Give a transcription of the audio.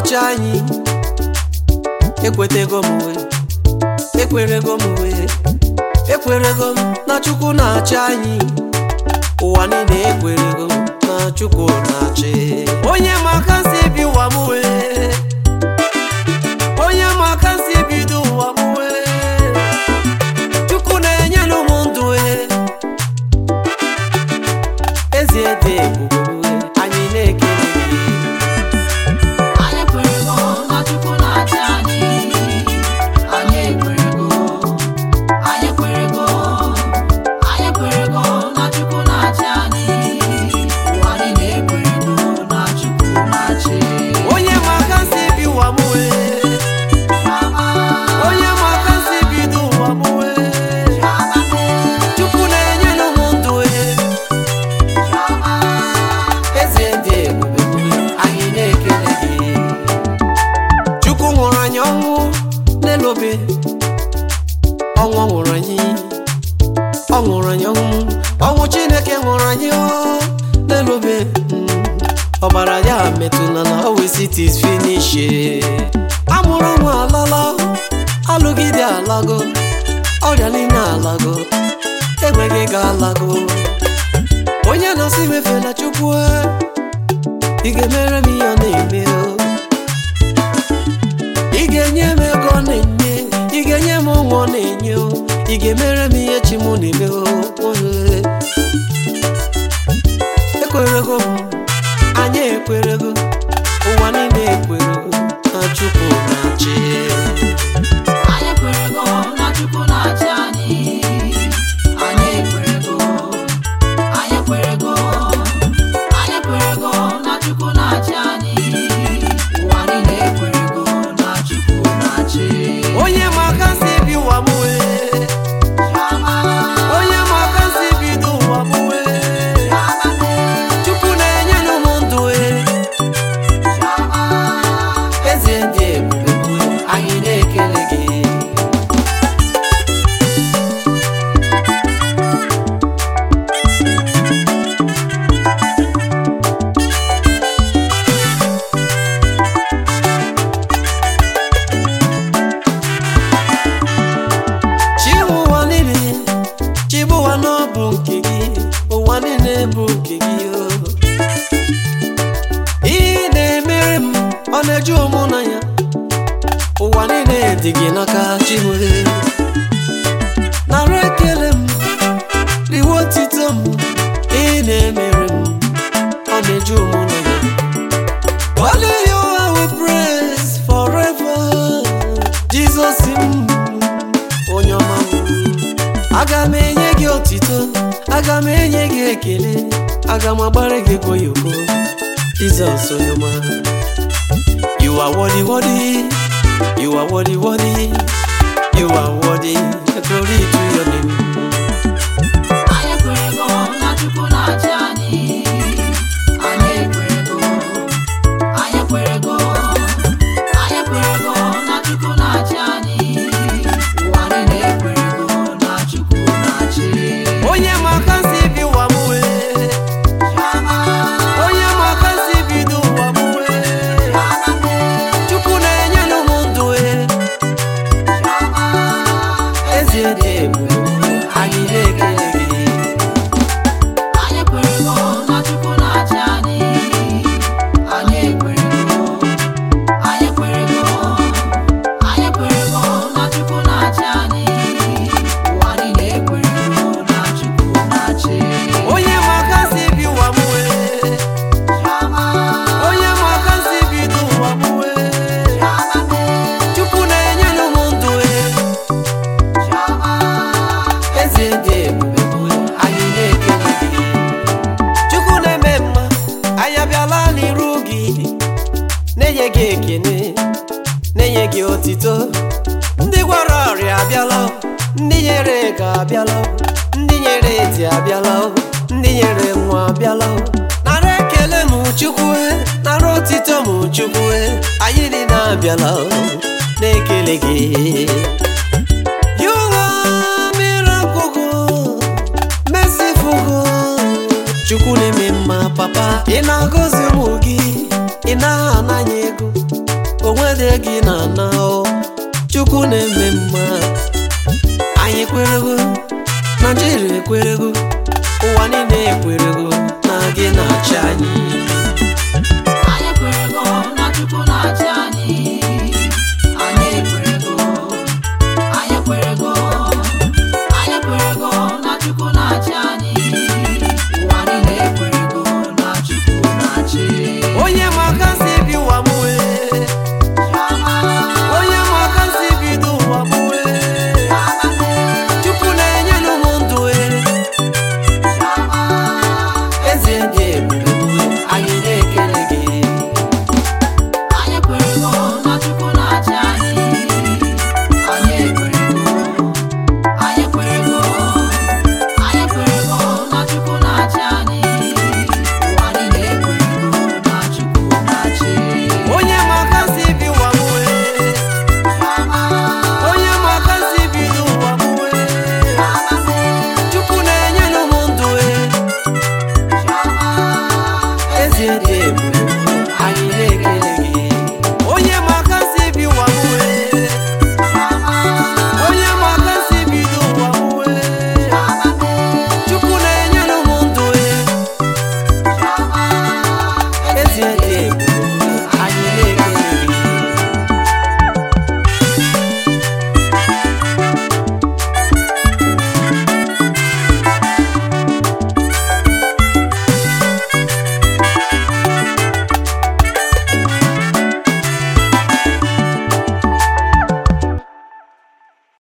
na-achị anyị ekwetego m wee ekwerego m wee ekwerego m na chukwu na-achị anyị ụwa niile ekwerego m na chukwu na-achị onye ma aka si bi ụwa m wee onye ma aka si bido ụwa m wee chukwu na-enyelu m ndụ wee ezi ede ebube wee anyị na-ekele gị Anyị ekwerego na Chukwu na-achị anyị. Anyị ekwerego. Anyị ekwerego. Anyị ekwerego na Chukwu na-achị anyị. Ụwa niile ekwerego na Chukwu na-achị. onye ma aka si bi ụwa m wee Chioma, onye ma aka si bido ụwa m wee Chioma mee, chukwu na-enyelu m ndụ wee Chioma. eze dị ebube wee anyị na-ekele gị chukwu nwụrụ anyị ọnwụ n'elobe ọnwụ ọ nwụrụ anyị ọ nwụrụ anyị ọnwụ ọnwụ chineke nwụrụ anyị ọ n'elobe Mm. ọbara ya metụla na always it is finish amụrụ nwa alala alụgide alago ọrịa niile alago enweghị ga alago onye na-asị mefela chukwu ị ga-emere m ihe ọ na-eme o ị ga-enye m ego ọ na-enye ị ga-enye m ụmụ ọ na-enye o ị ga-emere m ihe chi m na-eme o Ohe. ekwerego m anyị ekwerego ụwa niile ekwerego na chukwu na-achị Anyị ekwerego na Chukwu na-achị anyị. Anyị ekwerego. Anyị ekwerego. Anyị ekwerego na Chukwu na-achị anyị. Ụwa niile ekwerego na Chukwu na-achị. onye ma aka si bi ụwa m wee Chioma, onye ma aka si bido ụwa m wee Chioma mee, chukwu na-enyelu m ndụ wee Chioma. eze dị ebube wee anyị na-ekele gị chi ụwa niile chi bụ ụwa na ọ bụ nke gị ụwa niile bụ nke gị o ihe na-emere m ọ na-eju ụmụ na ya ụwa niile dị gị n'aka chi nwere nara ekele m riwe otito m ihe na-emere m ọ na-eju ụmụ na ya Only you I will praise forever Jesus m onye ọma m aga m enye gị otito aga m enye gị ekele aga m agbara gị goyoko Jizọs onye ọma you are worthy worthy you are worthy worthy you are worthy glory to your name Anyị ekwerego na Chukwu na-achị anyị. Anyị ekwerego. Anyị ekwerego. Anyị ekwerego na Chukwu na-achị anyị. Ụwa niile ekwerego na Chukwu na-achị. onye ma aka si bi ụwa m wee Chioma, onye ma aka si bido ụwa m wee Chioma mee, chukwu na-enyelu m ndụ wee Chioma. eze dị ebube anyị na-ekele gị Anyị ekwerego na Chukwu na-achị anyị. Anyị ekwerego. Anyị ekwerego. Anyị ekwerego na Chukwu na-achị anyị. Ụwa niile ekwerego na Chukwu na-achị. onye ma aka si bi ụwa m wee Chioma, onye ma aka si bido ụwa m wee Chioma mee, chukwu na-enyelu m ndụ wee Chioma. eze dị ebube wee anyị na-ekele gị chukwu na-eme mma anyị abịala n'iru gị na-enye gị ekene na-enye gị otito ndị gwara ọrịa abịala ndị nyere ego abịala ndị nyere eti abịala ndị nyere nwa abịala nara ekele m chukwu nara otito m chukwu anyị niile abịala na-ekele gị You are miracle God, merciful God. Chukwu na-eme mma papa ị na-agọzi ụmụ gị ị na-ananya ego gị na-ana o chukwu na-eme mma anyị ekwerego naijiria ekwerego ụwa niile ekwerego na gị na-achị anyị